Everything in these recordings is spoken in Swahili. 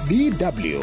DW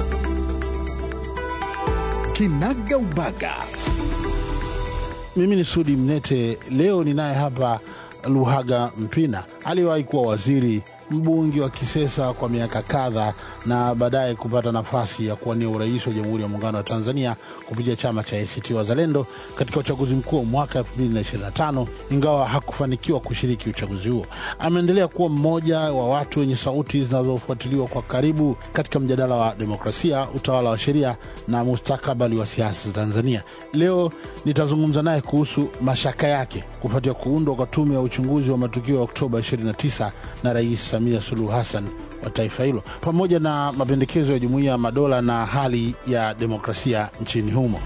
Kinaga Ubaga. Mimi ni Sudi Mnete. Leo ninaye hapa Luhaga Mpina, aliyewahi kuwa waziri mbunge wa Kisesa kwa miaka kadhaa na baadaye kupata nafasi ya kuwania urais wa Jamhuri ya Muungano wa Tanzania kupitia chama cha ACT Wazalendo katika uchaguzi mkuu wa mwaka 2025 ingawa hakufanikiwa kushiriki uchaguzi huo. Ameendelea kuwa mmoja wa watu wenye sauti zinazofuatiliwa kwa karibu katika mjadala wa demokrasia, utawala wa sheria na mustakabali wa siasa za Tanzania. Leo nitazungumza naye kuhusu mashaka yake kufuatia kuundwa kwa tume ya uchunguzi wa matukio ya Oktoba 29 na Rais Samia Suluhu Hassan wa taifa hilo pamoja na mapendekezo ya Jumuiya ya Madola na hali ya demokrasia nchini humo.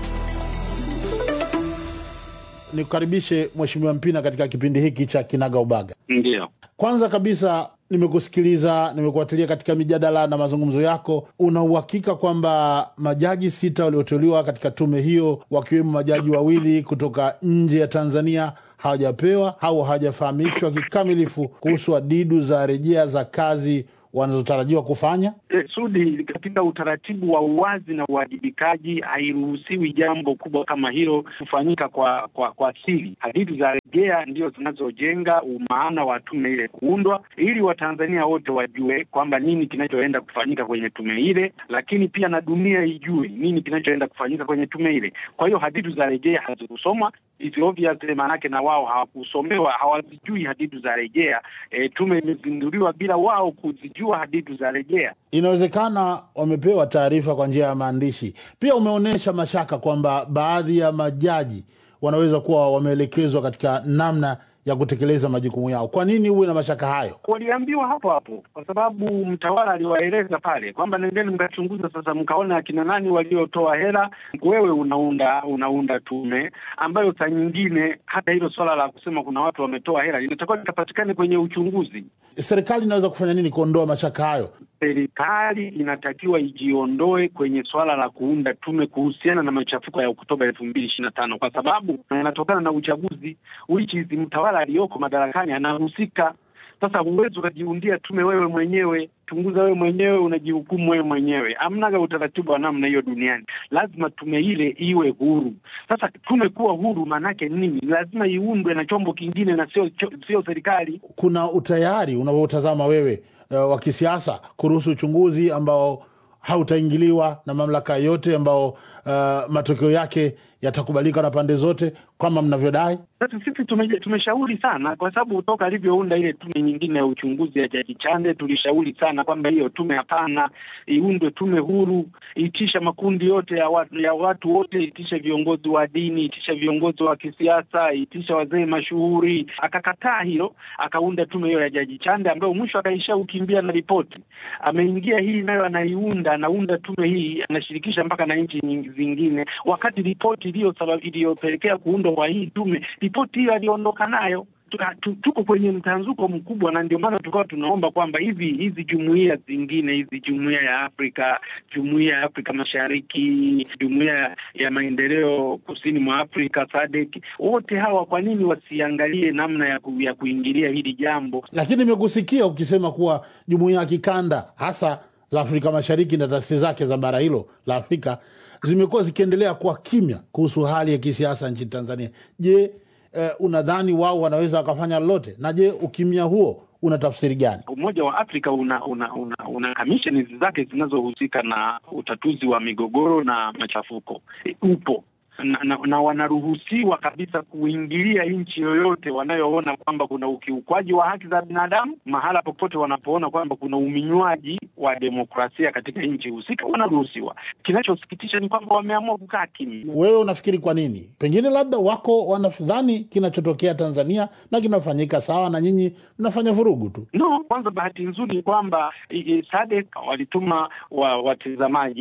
Nikukaribishe Mheshimiwa Mpina katika kipindi hiki cha Kinaga Ubaga. Ndio, Kwanza kabisa nimekusikiliza, nimekufuatilia katika mijadala na mazungumzo yako. Una uhakika kwamba majaji sita walioteuliwa katika tume hiyo, wakiwemo majaji wawili kutoka nje ya Tanzania hawajapewa au hawajafahamishwa kikamilifu kuhusu adidu za rejea za kazi wanazotarajiwa kufanya? e, Sudi, katika utaratibu wa uwazi na uwajibikaji hairuhusiwi jambo kubwa kama hilo kufanyika kwa kwa kwa siri. Hadithi za rejea ndio zinazojenga umaana wa tume ile kuundwa, ili Watanzania wote wajue kwamba nini kinachoenda kufanyika kwenye tume ile, lakini pia na dunia ijue nini kinachoenda kufanyika kwenye tume ile. Kwa hiyo hadithi za rejea hazikusomwa, it's obvious, maanake na wao hawakusomewa, hawazijui hadithi za rejea. E, tume imezinduliwa bila wao kuzijua hadithi za rejea. Inawezekana wamepewa taarifa kwa njia ya maandishi. Pia umeonyesha mashaka kwamba baadhi ya majaji wanaweza kuwa wameelekezwa katika namna ya kutekeleza majukumu yao. Kwa nini uwe na mashaka hayo? Waliambiwa hapo hapo, kwa sababu mtawala aliwaeleza pale kwamba nendeni mkachunguza sasa, mkaona akina nani waliotoa hela. Wewe unaunda unaunda tume ambayo saa nyingine hata hilo swala la kusema kuna watu wametoa hela linatakiwa likapatikane kwenye uchunguzi. Serikali inaweza kufanya nini kuondoa mashaka hayo? Serikali inatakiwa ijiondoe kwenye swala la kuunda tume kuhusiana na machafuko ya Oktoba elfu mbili ishirini na tano kwa sababu yanatokana na uchaguzi which is mtawala aliyoko madarakani anahusika. Sasa huwezi ukajiundia tume wewe mwenyewe, chunguza wewe mwenyewe, unajihukumu wewe mwenyewe. Amnaga utaratibu wa namna hiyo duniani. Lazima tume ile iwe huru. Sasa tume kuwa huru maanake nini? Lazima iundwe na chombo kingine na sio sio serikali. Kuna utayari unavyotazama wewe uh, wa kisiasa kuruhusu uchunguzi ambao hautaingiliwa na mamlaka yote, ambao uh, matokeo yake yatakubalika na pande zote kama mnavyodai? Sasa sisi tume, tumeshauri sana kwa sababu toka alivyounda ile tume nyingine ya uchunguzi ya Jaji Chande tulishauri sana kwamba hiyo tume hapana, iundwe tume huru, itisha makundi yote ya watu, ya watu wote, itisha viongozi wa dini, itisha viongozi wa kisiasa, itisha wazee mashuhuri. Akakataa hilo, akaunda tume hiyo ya Jaji Chande ambayo mwisho akaisha ukimbia na ripoti. Ameingia hii nayo anaiunda, anaunda tume hii, anashirikisha mpaka na nchi zingine, wakati ripoti iliyo iliyopelekea kuundwa kwa hii tume ripoti hiyo aliondoka nayo. Tuko kwenye mtanzuko mkubwa, na ndio maana tukawa tunaomba kwamba hivi hizi jumuiya zingine hizi, jumuiya ya Afrika, jumuiya ya Afrika Mashariki, jumuiya ya maendeleo kusini mwa Afrika SADC, wote hawa kwa nini wasiangalie namna ya, ku, ya kuingilia hili jambo? Lakini nimekusikia ukisema kuwa jumuiya ya kikanda hasa za Afrika Mashariki na taasisi zake za bara hilo la Afrika zimekuwa zikiendelea kuwa kimya kuhusu hali ya kisiasa nchini Tanzania. Je, eh, unadhani wao wanaweza wakafanya lolote? Na je, ukimya huo una tafsiri gani? Umoja wa Afrika una una una, una kamisheni zake zinazohusika na utatuzi wa migogoro na machafuko upo na, na, na wanaruhusiwa kabisa kuingilia nchi yoyote wanayoona kwamba kuna ukiukwaji wa haki za binadamu, mahala popote wanapoona kwamba kuna uminywaji wa demokrasia katika nchi husika, wanaruhusiwa. Kinachosikitisha ni kwamba wameamua kukaa kimya. Wewe unafikiri kwa nini? Pengine labda wako wanadhani kinachotokea Tanzania na kinafanyika sawa, na nyinyi mnafanya vurugu tu. No, kwanza bahati nzuri ni kwamba SADC walituma wa, watazamaji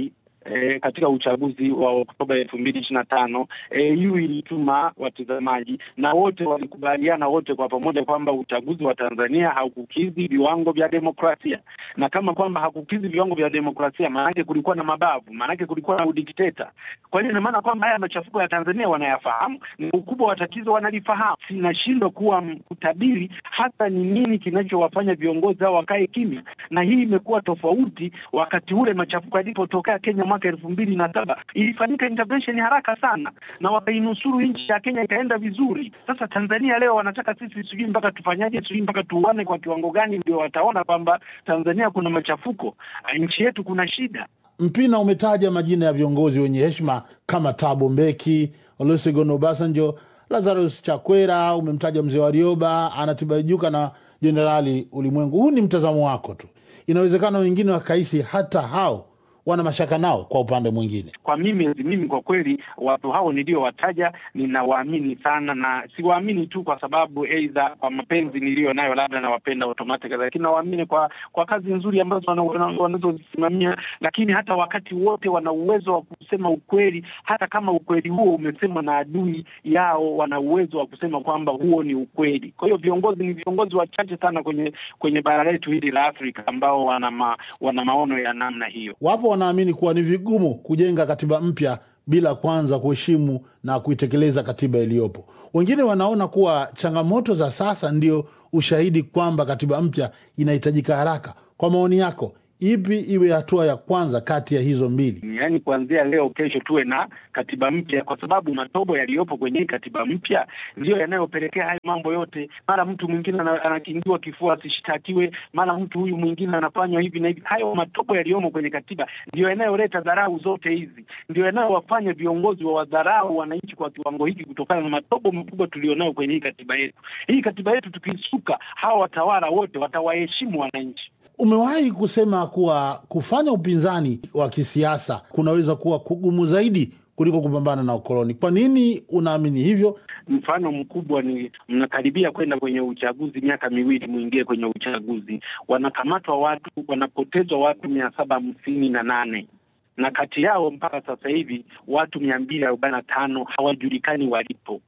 e, katika uchaguzi wa Oktoba elfu mbili ishirini na tano EU ilituma watazamaji na wote walikubaliana wote kwa pamoja kwamba uchaguzi wa Tanzania haukukidhi viwango vya demokrasia, na kama kwamba hakukidhi viwango vya demokrasia, maanake kulikuwa na mabavu, maanake kulikuwa na udikteta. Kwa hiyo ina maana kwamba haya machafuko ya Tanzania wanayafahamu, ni ukubwa wa tatizo wanalifahamu. Sinashindwa kuwa kutabiri hasa ni nini kinachowafanya viongozi hao wakae kimya, na hii imekuwa tofauti. Wakati ule machafuko yalipotokea Kenya mwaka elfu mbili na saba ilifanyika intervention haraka sana, na wakainusuru nchi ya Kenya ikaenda vizuri. Sasa Tanzania leo wanataka sisi sijui mpaka tufanyaje, sijui mpaka tuuane kwa kiwango gani ndio wataona kwamba Tanzania kuna machafuko, nchi yetu kuna shida. Mpina umetaja majina ya viongozi wenye heshima kama Thabo Mbeki, Olusegun Obasanjo, Lazarus Chakwera, umemtaja mzee Warioba, Anatibajuka na Jenerali Ulimwengu. Huu ni mtazamo wako tu, inawezekana wengine wakahisi hata hao wana mashaka nao. Kwa upande mwingine, kwa mimi mimi kwa kweli watu hao niliowataja ninawaamini sana, na siwaamini tu kwa sababu aidha kwa mapenzi niliyo nayo labda nawapenda automatic, lakini nawaamini kwa kwa kazi nzuri ambazo wanazozisimamia, lakini hata wakati wote wana uwezo wa kusema ukweli, hata kama ukweli huo umesemwa na adui yao, wana uwezo wa kusema kwamba huo ni ukweli. Kwa hiyo viongozi ni viongozi wachache sana kwenye kwenye bara letu hili la Afrika ambao wana ma, wana maono ya namna hiyo. Wapo wanaamini kuwa ni vigumu kujenga katiba mpya bila kwanza kuheshimu na kuitekeleza katiba iliyopo. Wengine wanaona kuwa changamoto za sasa ndio ushahidi kwamba katiba mpya inahitajika haraka. Kwa maoni yako, ipi iwe hatua ya kwanza kati ya hizo mbili? Yaani, kuanzia leo, kesho tuwe na katiba mpya, kwa sababu matobo yaliyopo kwenye hii katiba mpya ndiyo yanayopelekea haya mambo yote. Mara mtu mwingine anakingiwa kifua asishtakiwe, mara mtu huyu mwingine anafanywa hivi na hivi. Hayo matobo yaliyomo kwenye katiba ndiyo yanayoleta dharau zote hizi, ndio yanayowafanya viongozi wa wadharau wananchi kwa kiwango hiki, kutokana na matobo makubwa tulionayo kwenye hii katiba yetu. Hii katiba yetu tukisuka, hawa watawala wote watawaheshimu wananchi. Umewahi kusema kuwa kufanya upinzani wa kisiasa kunaweza kuwa kugumu zaidi kuliko kupambana na ukoloni. Kwa nini unaamini hivyo? Mfano mkubwa ni mnakaribia kwenda kwenye uchaguzi, miaka miwili mwingie kwenye uchaguzi, wanakamatwa watu, wanapotezwa watu mia saba hamsini na nane na kati yao mpaka sasa hivi watu mia mbili arobaini na tano hawajulikani walipo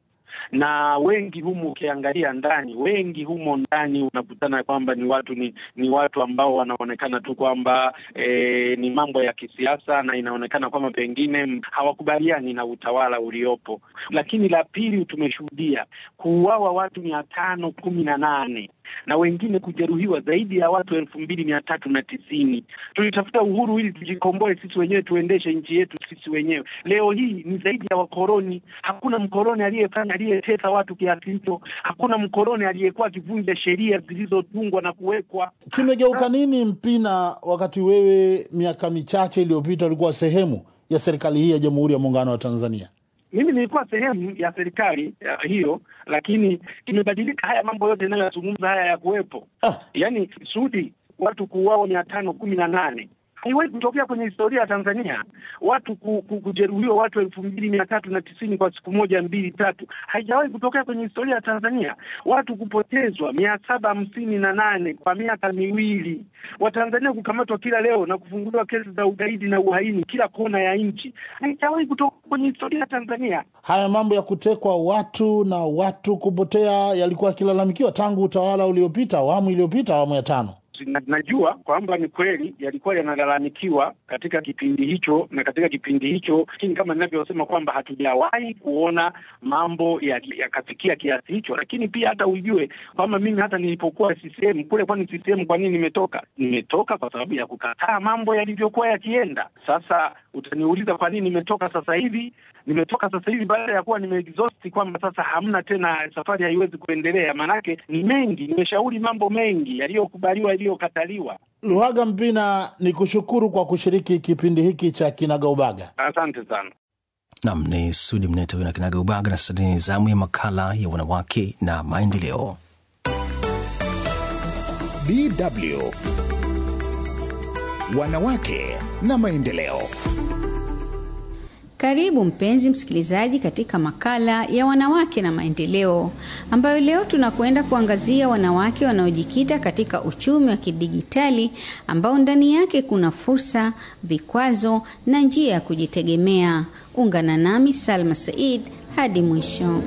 na wengi humo ukiangalia ndani, wengi humo ndani unakutana kwamba ni watu ni, ni watu ambao wanaonekana tu kwamba e, ni mambo ya kisiasa, na inaonekana kwamba pengine hawakubaliani na utawala uliopo. Lakini la pili, tumeshuhudia kuuawa watu mia tano kumi na nane na wengine kujeruhiwa zaidi ya watu elfu mbili mia tatu na tisini. Tulitafuta uhuru ili tujikomboe sisi wenyewe, tuendeshe nchi yetu sisi wenyewe. Leo hii ni zaidi ya wakoloni. Hakuna mkoloni aliyefanya aliyetesa watu kiasi hicho. Hakuna mkoloni aliyekuwa akivunja sheria zilizotungwa na kuwekwa. Kimegeuka nini Mpina, wakati wewe miaka michache iliyopita ulikuwa sehemu ya serikali hii ya Jamhuri ya Muungano wa Tanzania? Mimi nilikuwa sehemu ya serikali ya hiyo, lakini imebadilika. Haya mambo yote inayoyazungumza haya ya kuwepo Ah. yaani Sudi, watu kuuawa mia tano kumi na nane haiwahi kutokea kwenye historia ya Tanzania. Watu ku, ku, kujeruhiwa watu elfu mbili mia tatu na tisini kwa siku moja mbili tatu, haijawahi kutokea kwenye historia ya Tanzania. Watu kupotezwa mia saba hamsini na nane kwa miaka miwili, Watanzania kukamatwa kila leo na kufunguliwa kesi za ugaidi na uhaini kila kona ya nchi, haijawahi kutoka kwenye historia ya Tanzania. Haya mambo ya kutekwa watu na watu kupotea yalikuwa yakilalamikiwa tangu utawala uliopita, awamu iliyopita, awamu ya tano. Na- najua kwamba ni kweli yalikuwa yanalalamikiwa katika kipindi hicho na katika kipindi hicho, lakini kama ninavyosema kwamba hatujawahi kuona mambo ya- yakafikia kiasi hicho. Lakini pia hata ujue kwamba mimi hata nilipokuwa CCM kule, kwani CCM kwa nini nimetoka? Nimetoka kwa sababu ya kukataa mambo yalivyokuwa yakienda. Sasa utaniuliza kwa nini nimetoka sasa hivi? Nimetoka sasa hivi baada ya kuwa nimeexhaust kwamba sasa hamna tena, safari haiwezi kuendelea. Maanake ni mengi, nimeshauri mambo mengi yaliyokubaliwa, yaliyokataliwa. Luhaga Mpina, ni kushukuru kwa kushiriki kipindi hiki cha Kinagaubaga. Asante sana. Nam ni Sudi Mnete huyo na Kinaga Ubaga, na sasa ni zamu ya makala ya wanawake na maendeleo. DW Wanawake na Maendeleo. Karibu mpenzi msikilizaji katika makala ya wanawake na maendeleo, ambayo leo tunakwenda kuangazia wanawake wanaojikita katika uchumi wa kidigitali ambao ndani yake kuna fursa, vikwazo na njia ya kujitegemea. Ungana nami Salma Said hadi mwisho.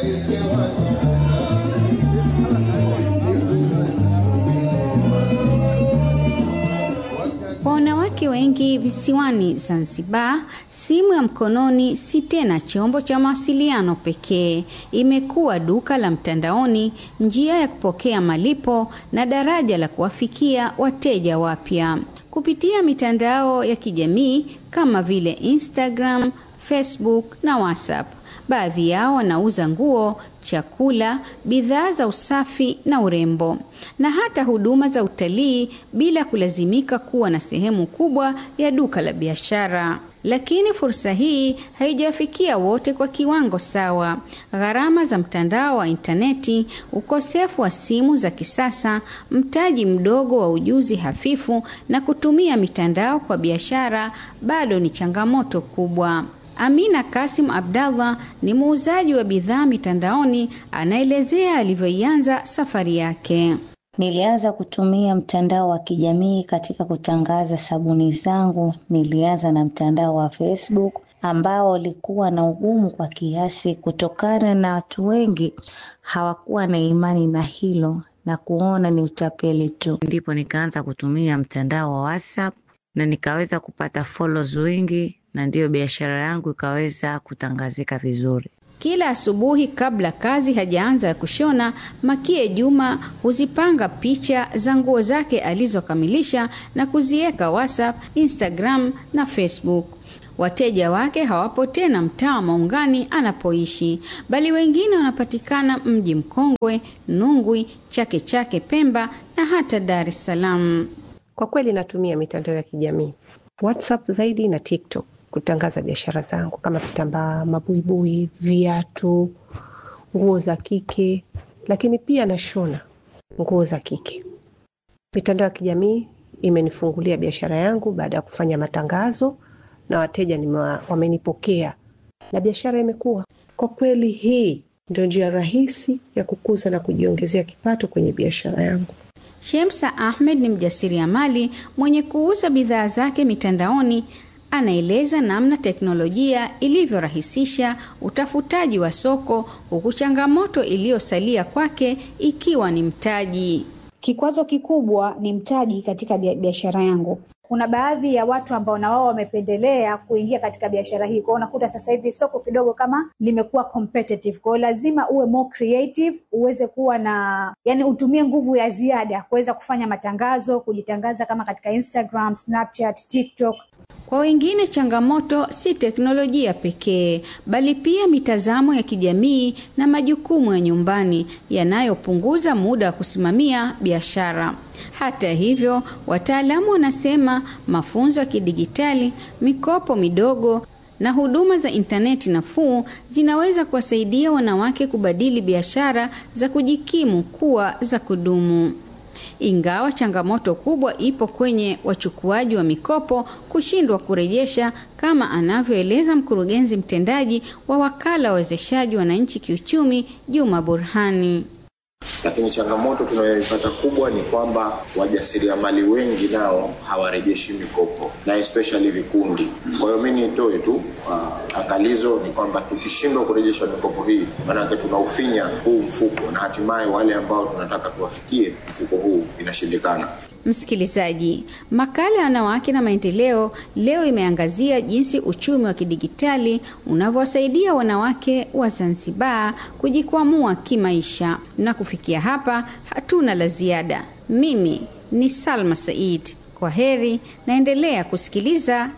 Kwa wanawake wengi visiwani Zanzibar, simu ya mkononi si tena chombo cha mawasiliano pekee. Imekuwa duka la mtandaoni, njia ya kupokea malipo na daraja la kuwafikia wateja wapya kupitia mitandao ya kijamii kama vile Instagram, Facebook na WhatsApp. Baadhi yao wanauza nguo, chakula, bidhaa za usafi na urembo na hata huduma za utalii bila kulazimika kuwa na sehemu kubwa ya duka la biashara. Lakini fursa hii haijawafikia wote kwa kiwango sawa. Gharama za mtandao wa intaneti, ukosefu wa simu za kisasa, mtaji mdogo wa ujuzi hafifu na kutumia mitandao kwa biashara bado ni changamoto kubwa. Amina Kasim Abdallah ni muuzaji wa bidhaa mitandaoni, anaelezea alivyoianza safari yake. Nilianza kutumia mtandao wa kijamii katika kutangaza sabuni zangu. Nilianza na mtandao wa Facebook ambao ulikuwa na ugumu kwa kiasi, kutokana na watu wengi hawakuwa na imani na hilo na kuona ni utapeli tu. Ndipo nikaanza kutumia mtandao wa WhatsApp na nikaweza kupata follows wengi, na ndiyo biashara yangu ikaweza kutangazika vizuri. Kila asubuhi kabla kazi hajaanza ya kushona, Makie Juma huzipanga picha za nguo zake alizokamilisha na kuziweka WhatsApp, Instagram na Facebook. Wateja wake hawapo tena mtaa wa Maungani anapoishi, bali wengine wanapatikana Mji Mkongwe, Nungwi, Chake Chake, Pemba na hata Dar es Salaam. Kwa kweli natumia mitandao ya kijamii WhatsApp zaidi na TikTok kutangaza biashara zangu kama vitambaa, mabuibui, viatu, nguo za kike, lakini pia nashona nguo za kike. Mitandao ya kijamii imenifungulia biashara yangu baada ya kufanya matangazo na wateja nimewa, wamenipokea na biashara imekuwa. Kwa kweli, hii ndio njia rahisi ya kukuza na kujiongezea kipato kwenye biashara yangu. Shemsa Ahmed ni mjasiriamali mwenye kuuza bidhaa zake mitandaoni. Anaeleza namna teknolojia ilivyorahisisha utafutaji wa soko, huku changamoto iliyosalia kwake ikiwa ni mtaji. Kikwazo kikubwa ni mtaji katika biashara yangu. Kuna baadhi ya watu ambao na wao wamependelea kuingia katika biashara hii, kwa hiyo unakuta sasa hivi soko kidogo kama limekuwa competitive. Kwa hiyo lazima uwe more creative, uweze kuwa na yani, utumie nguvu ya ziada kuweza kufanya matangazo, kujitangaza kama katika Instagram, Snapchat, TikTok. Kwa wengine changamoto si teknolojia pekee, bali pia mitazamo ya kijamii na majukumu ya nyumbani yanayopunguza muda wa kusimamia biashara. Hata hivyo, wataalamu wanasema mafunzo ya kidigitali, mikopo midogo na huduma za intaneti nafuu zinaweza kuwasaidia wanawake kubadili biashara za kujikimu kuwa za kudumu. Ingawa changamoto kubwa ipo kwenye wachukuaji wa mikopo kushindwa kurejesha, kama anavyoeleza mkurugenzi mtendaji wa wakala wa wezeshaji wananchi kiuchumi, Juma Burhani. Lakini changamoto tunayoipata kubwa ni kwamba wajasiriamali wengi nao hawarejeshi mikopo na especially vikundi. Kwa hiyo mimi nitoe tu uh, angalizo ni kwamba tukishindwa kurejesha mikopo hii, maanake tunaufinya huu mfuko na hatimaye wale ambao tunataka tuwafikie mfuko huu inashindikana. Msikilizaji, makala ya wanawake na maendeleo leo imeangazia jinsi uchumi wa kidigitali unavyowasaidia wanawake wa Zanzibar kujikwamua kimaisha. Na kufikia hapa, hatuna la ziada. Mimi ni Salma Said, kwa heri, naendelea kusikiliza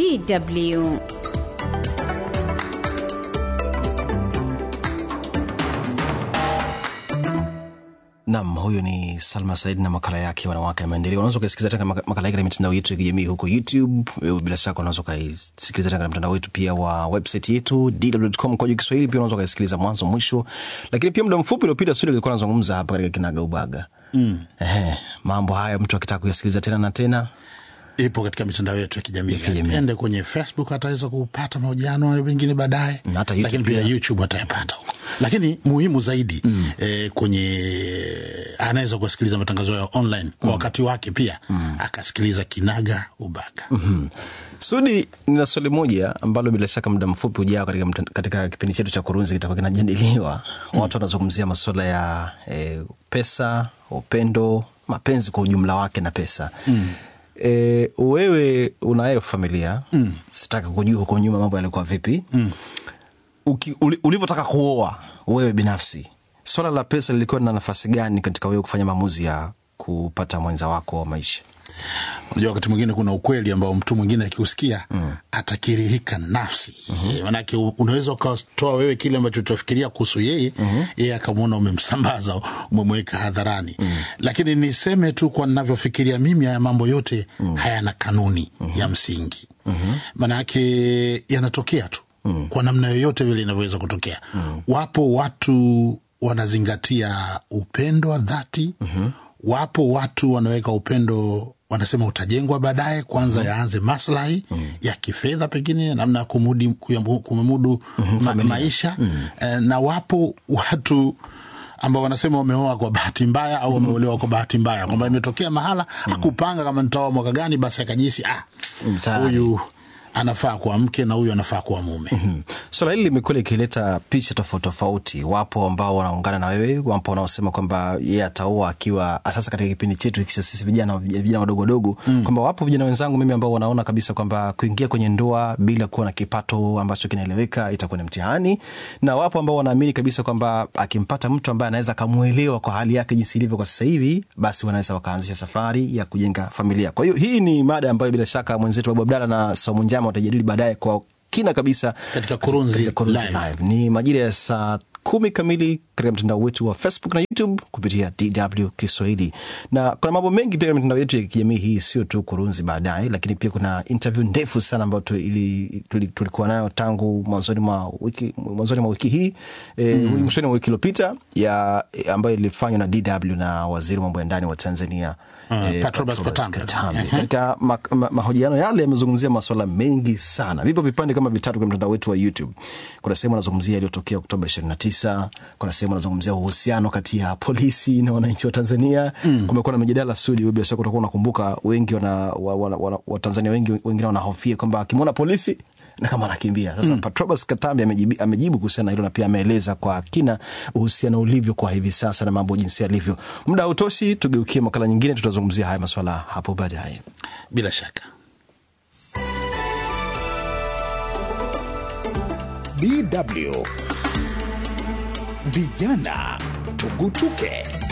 DW. Nam, huyo ni Salma Said na makala yake wanawake na maendeleo. Unaweza ukasikiliza tena makala yake na mitandao yetu ya kijamii huko YouTube. Bila shaka unaweza ukaisikiliza tena na mtandao wetu pia wa website yetu dw.com kwa Kiswahili. Pia unaweza ukaisikiliza mwanzo mwisho, lakini pia muda mfupi uliopita studio ilikuwa nazungumza hapa katika kinaga ubaga mm. Ehe, mambo haya mtu akitaka kuyasikiliza tena na tena ipo katika mitandao yetu ya kijamii Ya kijamii. ende kwenye facebook ataweza kupata mahojiano hayo pengine baadaye Na hata YouTube lakini pia pia. youtube atayapata huko lakini muhimu zaidi mm. eh, kwenye anaweza kusikiliza matangazo ya online kwa wakati wake pia mm. akasikiliza kinaga ubaga mm. Sudi, nina swali moja ambalo bila shaka muda mfupi ujao katika, mta- katika kipindi chetu cha kurunzi kitakuwa kinajadiliwa. Watu wanazungumzia masuala ya e, pesa, upendo, mapenzi kwa ujumla wake na pesa mm. E, wewe unayo familia mm. sitaki kujua huko nyuma mambo yalikuwa vipi mm. Uki- uli- ulivyotaka kuoa wewe binafsi, swala la pesa lilikuwa na nafasi gani katika wewe kufanya maamuzi ya kupata mwenza wako wa maisha? unajua wakati mwingine kuna ukweli ambao mtu mwingine akiusikia mm. atakirihika nafsi mm-hmm. manake u- unaweza ukatoa wewe kile ambacho utafikiria kuhusu yeye mm-hmm. yeye akamwona umemsambaza umemweka hadharani mm. lakini niseme tu kwa navyofikiria mimi haya mambo yote mm. hayana kanuni mm-hmm. ya msingi mm-hmm. manake yanatokea tu mm. kwa namna yoyote vile inavyoweza kutokea mm. wapo watu wanazingatia upendo wa dhati mm-hmm. wapo watu wanaweka upendo wanasema utajengwa baadaye kwanza mm. yaanze maslahi mm. ya kifedha pengine namna ya kumudi- kuyamu- kumudu mm-hmm, ma, maisha mm. eh, na wapo watu ambao wanasema wameoa kwa bahati mbaya au wameolewa kwa bahati mbaya kwamba imetokea mahala akupanga kama nitaoa mwaka gani basi akajisi ah, Tayari. huyu anafaa kuwa mke na huyu anafaa kuwa mume Mm. Swala hili limekuwa likileta picha tofauti tofauti. Wapo ambao wanaungana na wewe, wapo wanaosema kwamba yeye ataoa akiwa sasa, katika kipindi chetu hiki cha sisi vijana vijana wadogo wadogo mm. kwamba wapo vijana wenzangu mimi ambao wanaona kabisa kwamba kuingia kwenye ndoa bila kuwa na kipato ambacho kinaeleweka itakuwa ni mtihani, na wapo ambao wanaamini kabisa kwamba akimpata mtu ambaye anaweza akamwelewa kwa hali yake jinsi ilivyo kwa sasa hivi, basi wanaweza wakaanzisha safari ya kujenga familia. Kwa hiyo hii ni mada ambayo bila shaka mwenzetu Babu Abdalla na Saumu Njama watajadili baadaye kwa kina kabisa Katika Kurunzi katika Kurunzi Live. Live. Ni majira ya saa kumi kamili katika mtandao wetu wa Facebook na YouTube kupitia DW Kiswahili, na kuna mambo mengi pia katika mitandao yetu ya kijamii hii, sio tu kurunzi baadaye, lakini pia kuna interview ndefu sana ambayo tu- ili- tuli- tulikuwa nayo tangu mwanzoni mwa wiki, mwanzoni mwa wiki hii e, mm. mwishoni mwa wiki iliyopita ya ambayo ilifanywa na DW na waziri wa mambo ya ndani wa Tanzania Ah, eh, Patrobas Patrobas Katambe. Katambe. Katika ma, ma, mahojiano yale yamezungumzia masuala mengi sana. Vipo vipande kama vitatu kwenye mtandao wetu wa YouTube. Kuna sehemu anazungumzia yaliyotokea Oktoba 29, kuna sehemu anazungumzia uhusiano kati ya polisi na wananchi wa Tanzania. Mm. Kumekuwa na mijadala sudi, wewe bila shaka utakuwa unakumbuka, wengi wana, wa, wa, wa, Watanzania wengi wengine wanahofia kwamba akimwona polisi na kama anakimbia sasa. Mm. Patrobas Katambi amejibu, amejibu kuhusiana na hilo na pia ameeleza kwa kina uhusiano ulivyo kwa hivi sasa na mambo jinsi yalivyo. Muda hautoshi, tugeukie makala nyingine, tutazungumzia haya maswala hapo baadaye. bila shaka DW Vijana Tugutuke.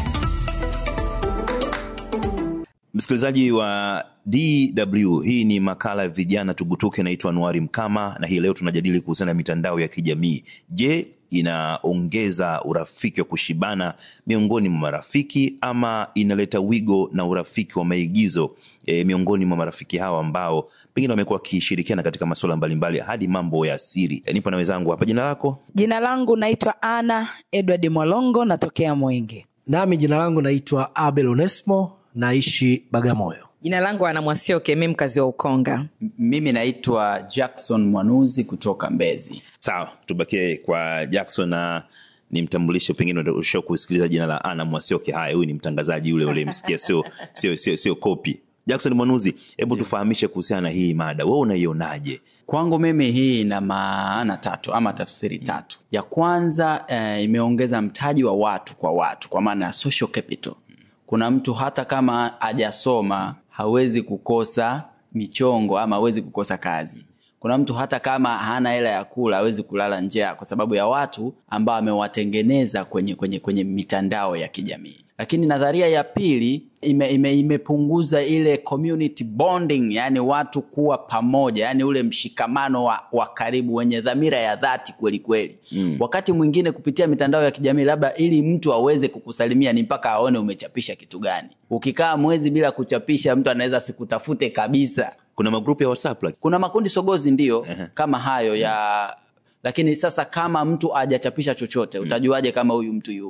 Msikilizaji wa DW, hii ni makala ya vijana tugutuke. Naitwa Anuari Mkama na hii leo tunajadili kuhusiana na mitandao ya kijamii. Je, inaongeza urafiki wa kushibana miongoni mwa marafiki ama inaleta wigo na urafiki wa maigizo e, miongoni mwa marafiki hawa ambao pengine wamekuwa wakishirikiana katika masuala mbalimbali hadi mambo ya siri? E, nipo na wenzangu hapa. Jina lako? Jina langu naitwa Ana Edward Mwalongo, natokea Mwenge. Nami jina langu naitwa Abel Onesmo, naishi Bagamoyo. Jina langu Ana Mwasioke, mi mkazi wa Ukonga. M- Mimi naitwa Jackson Mwanuzi kutoka Mbezi. Sawa, tubakie kwa Jackson na nimtambulishe, pengine usha kusikiliza jina la Ana Mwasioke. Haya, huyu ni mtangazaji yule ulimsikia, sio sio sio sio kopi. Jackson Mwanuzi, hebu tufahamishe kuhusiana na hii mada, wewe unaionaje? Kwangu mimi hii ina maana tatu ama tafsiri tatu. Ya kwanza eh, imeongeza mtaji wa watu kwa watu, kwa maana ya social capital. Kuna mtu hata kama hajasoma hawezi kukosa michongo ama hawezi kukosa kazi. Kuna mtu hata kama hana hela ya kula hawezi kulala njaa kwa sababu ya watu ambao amewatengeneza kwenye, kwenye, kwenye mitandao ya kijamii. Lakini nadharia ya pili ime, ime, imepunguza ile community bonding, yani watu kuwa pamoja, yani ule mshikamano wa, wa karibu wenye dhamira ya dhati kweli kweli. Mm. Wakati mwingine kupitia mitandao ya kijamii, labda ili mtu aweze kukusalimia ni mpaka aone umechapisha kitu gani. Ukikaa mwezi bila kuchapisha, mtu anaweza sikutafute kabisa. Kuna magrupu ya WhatsApp like? Kuna makundi sogozi ndio kama hayo ya lakini sasa kama mtu hajachapisha chochote utajuaje kama huyu mtu yupo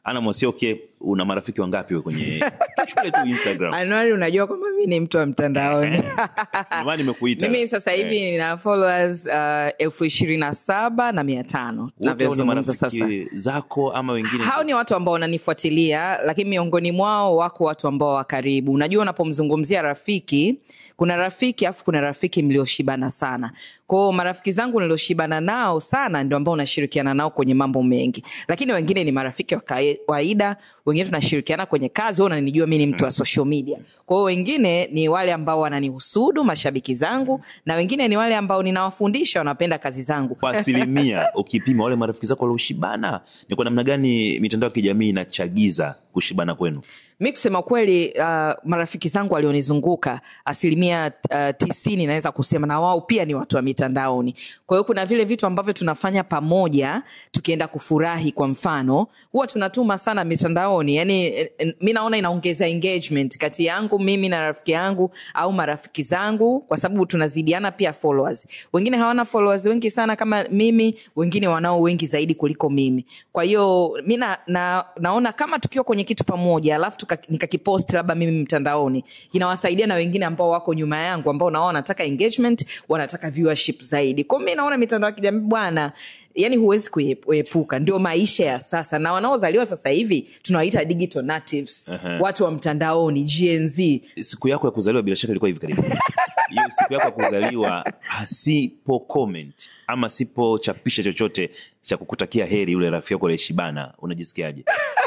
ana mwasioke una marafiki wangapi we kwenye shule tu instagram anuari unajua kwamba mi ni mtu wa mtandaoni Ndio maana nimekuita mimi sasa hivi nina followers uh, elfu ishirini na saba na mia tano Wote hao ni navyozungumza sasa marafiki zako ama wengine hao ni watu ambao wananifuatilia lakini miongoni mwao wako watu ambao wa karibu unajua unapomzungumzia rafiki kuna rafiki afu kuna rafiki mlioshibana sana kwao marafiki zangu nilioshibana nao sana ndio ambao unashirikiana nao kwenye mambo mengi lakini wengine ni marafiki wa kawaida wengine tunashirikiana kwenye kazi wewe unanijua mi ni mtu wa social media kwao wengine ni wale ambao wananihusudu mashabiki zangu na wengine ni wale ambao ninawafundisha wanapenda kazi zangu kwa asilimia ukipima wale marafiki zako walioshibana ni kwa namna gani mitandao ya kijamii inachagiza kushibana kwenu mi kusema kweli uh, marafiki zangu walionizunguka asilimia uh, tisini naweza kusema na wao pia ni watu wa mitandaoni kwa hiyo kuna vile vitu ambavyo tunafanya pamoja tukienda kufurahi kwa mfano huwa tunatuma sana mitandaoni yani eh, eh, mi naona inaongeza engagement kati yangu mimi na rafiki yangu au marafiki zangu kwa sababu tunazidiana pia followers wengine hawana followers wengi sana kama mimi wengine wanao wengi zaidi kuliko mimi kwa hiyo mi na, na, naona kama tukiwa kwenye kitu pamoja alafu tuka- nikakipost labda mimi mtandaoni inawasaidia na wengine ambao wako nyuma yangu ambao nao wanataka engagement wanataka viewership zaidi kwao mi naona mitandao ya kijamii bwana yani huwezi kuie- kuepuka ndio maisha ya sasa na wanaozaliwa sasa hivi tunawaita digital natives Aha. watu wa mtandaoni gnz siku yako ya kuzaliwa bila shaka ilikuwa hivi karibu hiyo siku yako ya kuzaliwa asipo comment ama sipochapisha chochote cha kukutakia heri yule rafiki yako aliyeshibana unajisikiaje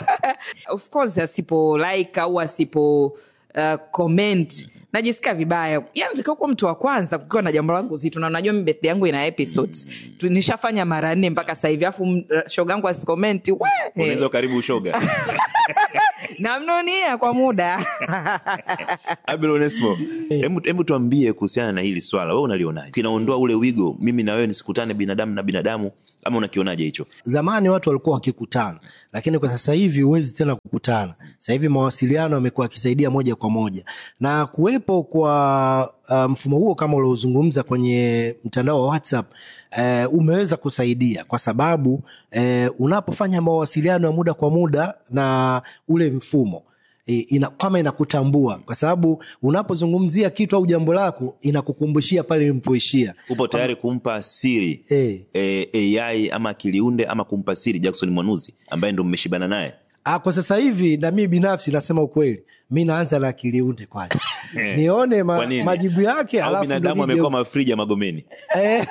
of course asipo like au asipo uh, comment najisikia vibaya yani takiwa kuwa mtu wa kwanza kukiwa na jambo langu zito na najua mi birthday yangu ina episodes Tu- nishafanya mara nne mpaka sasa hivi afu m- shoga yangu asikomenti unaweza ukaribu ushoga namnunia kwa muda Abel Onesmo, hebu hebu tuambie kuhusiana na hili swala wewe unalionaje kinaondoa ule wigo mimi na wewe nisikutane binadamu na binadamu ama unakionaje hicho zamani watu walikuwa wakikutana lakini kwa sasa hivi huwezi tena kukutana sasa hivi mawasiliano yamekuwa yakisaidia moja kwa moja na kuwepo kwa uh, mfumo huo kama uliozungumza kwenye mtandao wa whatsapp uh, umeweza kusaidia kwa sababu uh, unapofanya mawasiliano ya muda kwa muda na ule mfumo e, ina, kama inakutambua kwa sababu unapozungumzia kitu au jambo lako inakukumbushia pale ilipoishia upo tayari kumpa siri Eh. eh, ai ama akiliunde ama kumpa siri jackson mwanuzi ambaye ndo mmeshibana naye Ah, kwa sasa hivi na mimi binafsi nasema ukweli mi naanza na akiliunde kwanza nione Kwa ma, nini? majibu yake au alafu binadamu ndo nije- amekuwa mafrija magomeni Eh,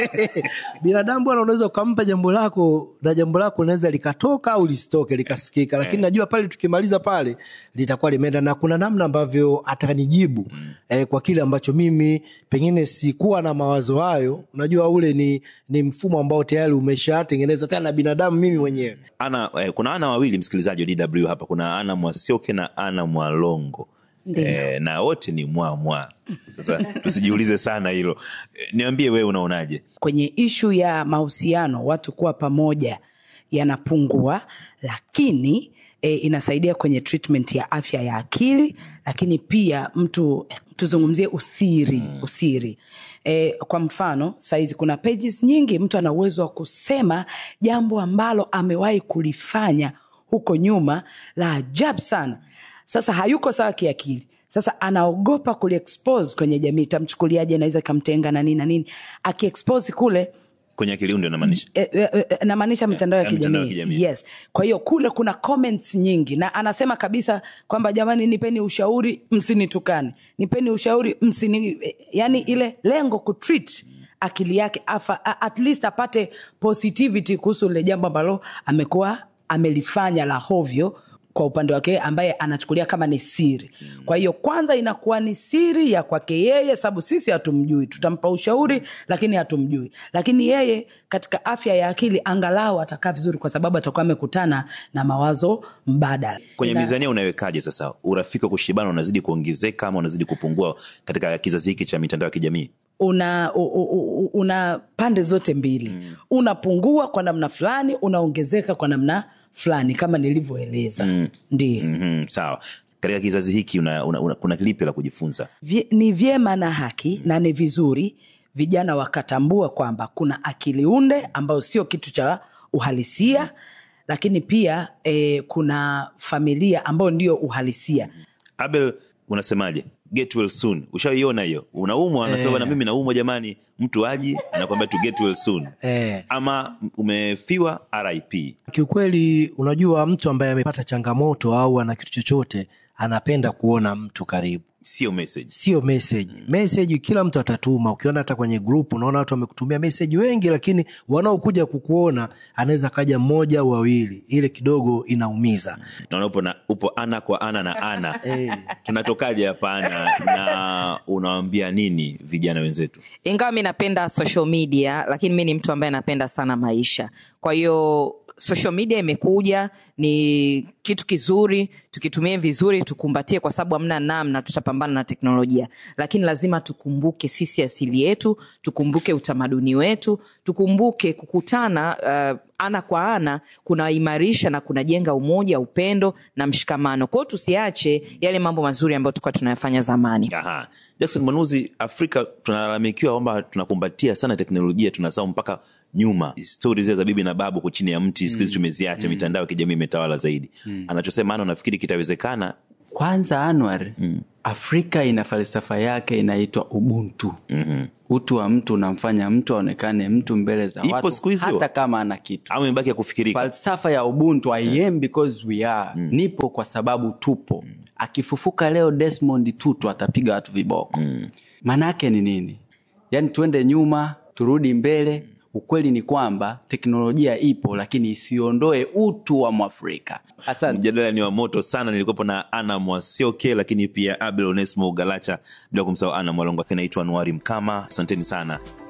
binadamu bwana unaweza ukampa jambo lako na jambo lako linaweza likatoka au lisitoke likasikika lakini najua pale tukimaliza pale litakuwa limeenda na kuna namna ambavyo atanijibu eh, kwa kile ambacho mimi pengine sikuwa na mawazo hayo unajua ule ni, ni mfumo ambao tayari umeshatengenezwa tena na binadamu mimi mwenyewe ana eh, kuna ana wawili msikilizaji wa dw hapa kuna ana mwasioke na ana mwalongo Ndiyo. eh, na wote ni mwa mwa sasa tusijiulize sana hilo eh, niambie wewe unaonaje kwenye ishu ya mahusiano watu kuwa pamoja yanapungua lakini e, inasaidia kwenye treatment ya afya ya akili lakini pia mtu tuzungumzie usiri usiri e, kwa mfano sahizi kuna pages nyingi mtu ana uwezo wa kusema jambo ambalo amewahi kulifanya huko nyuma la ajabu sana sasa hayuko sawa kiakili sasa anaogopa kuliexpose kwenye jamii tamchukuliaje naweza ikamtenga na nini na nini akiexpose kule kwenye akiliunde unamaanisha e, e, e, namaanisha mitandao ya Ya mitandao ya kijamii kijamii. yes kwa hiyo kule kuna comments nyingi na anasema kabisa kwamba jamani nipeni ushauri msinitukane nipeni ushauri msini yani ile lengo kutreat akili yake afa, a- at least apate positivity kuhusu lile jambo ambalo amekuwa amelifanya la hovyo kwa upande wake ambaye anachukulia kama ni siri kwa hiyo kwanza inakuwa ni siri ya kwake yeye sababu sisi hatumjui tutampa ushauri lakini hatumjui lakini yeye katika afya ya akili angalau atakaa vizuri kwa sababu atakuwa amekutana na mawazo mbadala kwenye Na- mizania unawekaje sasa urafiki wa kushibana unazidi kuongezeka ama unazidi kupungua katika kizazi hiki cha mitandao ya kijamii una u, u, u, una pande zote mbili mm. unapungua kwa namna fulani unaongezeka kwa namna fulani kama nilivyoeleza mm. ndio mm-hmm, sawa katika kizazi hiki una, una, una, kuna lipi la kujifunza Vye, ni vyema na haki na ni vizuri vijana wakatambua kwamba kuna akili unde ambayo sio kitu cha uhalisia lakini pia eh, kuna familia ambayo ndio uhalisia abel unasemaje get well soon ushaiona hiyo unaumwa anasema Eh. na mimi naumwa jamani mtu aji anakwambia tu get well soon eh. ama umefiwa rip kiukweli unajua mtu ambaye amepata changamoto au ana kitu chochote anapenda kuona mtu karibu sio message sio message message kila mtu atatuma ukiona hata kwenye group unaona watu wamekutumia message wengi lakini wanaokuja kukuona anaweza kaja mmoja au wawili ile kidogo inaumiza naona upo, na, upo ana kwa ana na ana tunatokaje hapa ana na unawambia nini vijana wenzetu ingawa mi napenda social media lakini mi ni mtu ambaye napenda sana maisha kwa hiyo social media imekuja ni kitu kizuri tukitumie vizuri tukumbatie kwa sababu hamna namna tutapambana na teknolojia lakini lazima tukumbuke sisi asili yetu tukumbuke utamaduni wetu tukumbuke kukutana uh, ana kwa ana kunaimarisha na kunajenga umoja upendo na mshikamano kwao tusiache yale mambo mazuri ambayo tulikuwa tunayafanya zamani Aha. jackson mwanuzi afrika tunalalamikiwa kwamba tunakumbatia sana teknolojia tunasahau mpaka nyuma stori zile za bibi na babu ko chini ya mti siku hizi tumeziacha mitandao ya kijamii imetawala zaidi anachosema ana unafikiri kitawezekana kwanza anwar mm. afrika ina falsafa yake inaitwa ubuntu mm-hmm. utu wa mtu unamfanya mtu aonekane mtu mbele za Ipo watu siku hizi hata wa- kama ana kitu au imebaki ya kufikirika falsafa ya ubuntu i am because we are mm. nipo kwa sababu tupo mm. akifufuka leo desmond tutu atapiga watu viboko mm. maanaake ni nini yaani tuende nyuma turudi mbele ukweli ni kwamba teknolojia ipo lakini isiondoe utu wa mwafrika asante mjadala ni wa moto sana nilikuwepo na ana mwasioke lakini pia abel onesmo galacha bila kumsahau ana mwalongo naitwa nuari mkama asanteni sana